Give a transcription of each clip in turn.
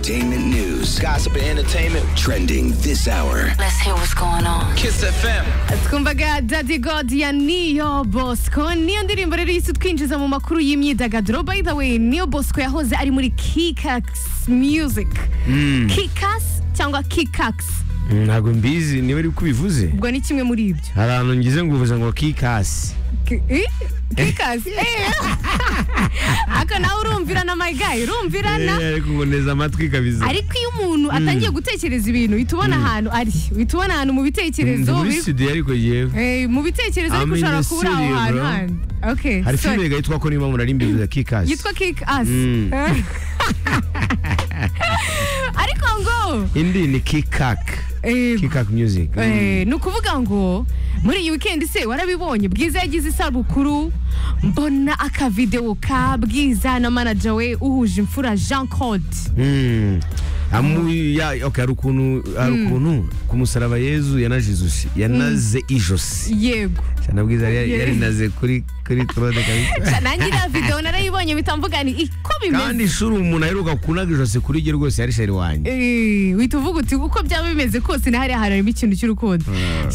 Entertainment news, gossip and entertainment trending this hour. Let's hear what's going on. Kiss FM. twumvaga dadi godi ya niyo bosco niyo ndirimbo rero yise twinjiza mu makuru y'imyidagaduro by the way niyo bosco yahoze ari muri kikax music kikax cyangwa kikax ntabwo mbizi niba ari uko ubivuze ubwo ni kimwe muri ibyo hari ahantu ngize ngo uvuze ngo kikasi Ki- i- kikax eh. aka nawe urumvirana my guy urumvirana Eh, ariko ngo neza amatwi kabisa ariko iyo umuntu atangiye gutekereza ibintu uhita ubona ahantu ari uhita ubona ahantu mu bitekerezo Ndi muri biri- studio ariko yewe Eh, mu bitekerezo I'm ariko in ushobora the kubura aho studio, hantu bro. handi okay hari sorry. filime yitwa ko niba murari mbivuze kikasi yitwa kick ass Mm. ariko ngo indi ni kikak eh, kikak music eh, ni ukuvuga ngo muri iyi weekend se warabibonye bwiza yagize isabukuru mbona akavidewo ka bwiza na manager we uhuje imfura jean claude Mm. Amu ya okay hari ukuntu hari ukuntu ku musaraba Yezu yanajizuse yanaze ijosi yego cyane bwiza yari Yeah. yarinaze kuri kuri trode kabisa nanjye iriya video narayibonye mpita mvuga ni iko kandi bimeze ishuri umuntu aheruka kunaga ijosi kuri jye rwose yari sheri wanjye Eh, uhita uvuga uti uko byaba bimeze kose na hariya hantu harimo ikintu cy'urukundo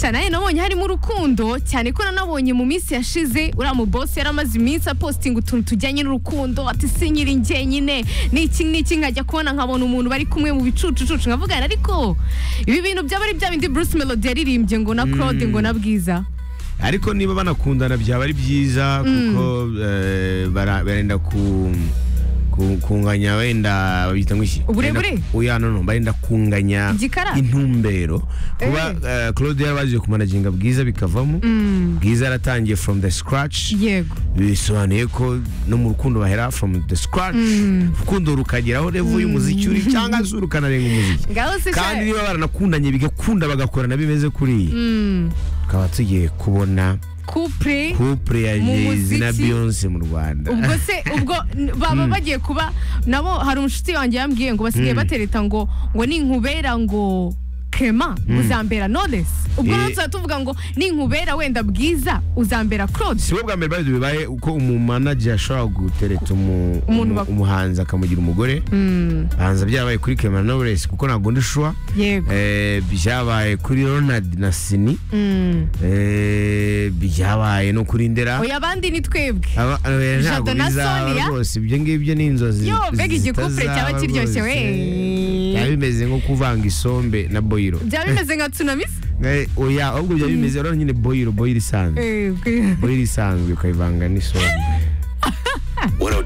shanaye nabonye harimo urukundo cyane ko nanabonye mu minsi yashize uriya mu boss yari amaze iminsi apostinga utuntu tujyanye n'urukundo ati sinyiri njyenyine n'iki n'iki nkajya kubona nkabona umuntu bari kumwe mu bicucucucu nkavugana ariko ibi bintu byaba ari bya bindi Bruce Melody yaririmbye ngo na Claude ngo na Bwiza ariko niba banakundana byaba ari byiza kuko eh, bara- barenda ku ku- kunganya wenda babita ngo iki Uburebure? Barenda- oya no no barenda kunganya Igikara? intumbero kuba eh, Claude yarabaje kumanaginga bwiza bikavamo bwiza yaratangiye from the scratch yego bisobanuye ko no mu rukundo bahera from the scratch urukundo rukageraho revo y'umuziki uri cyangwa se rukanarenga umuziki ngaho se sha- kandi niba baranakundanye bigakunda bagakorana bimeze kuriya tukaba tugiye kubona couple couple ya Mu Jay-Z muziki. na Beyonce mu Rwanda ubwo se ubwo n- baba bagiye kuba nabo hari umushuti wanjye yambwiye ngo basigaye batereta ngo ngo ninkubera ngo kema uzambera knowless ubwo Eh. rero tuzaba tuvuga ngo ninkubera wenda bwiza uzambera claude si bo bwa mbere babizi bibaye uko umumanaji ashobora gutereta umu- Umuntu umu- bak- umuhanzi akamugira umugore hanza byabaye kuri Clement Knowless kuko ntabwo ndi sure yego Eh, byabaye kuri Ronald na Sini Mm. Eh, byabaye no kuri Ndera oya abandi ni twebwe Aba- eh, Jado ntabwo na bizaba Sonia? rwose ibyo ngibyo ni inzozi Yo, mbega igikupure zitazaba cyaba kiryoshye, rwose. we. byaba bimeze nko kuvanga isombe na boyiro byaba bimeze nka tsunami se? Eh, oya ahubwo byaba bimeze urabona nyine boyiro boyiro isanzwe Eh, bwe- boyiro isanzwe ukayivanga n'isombe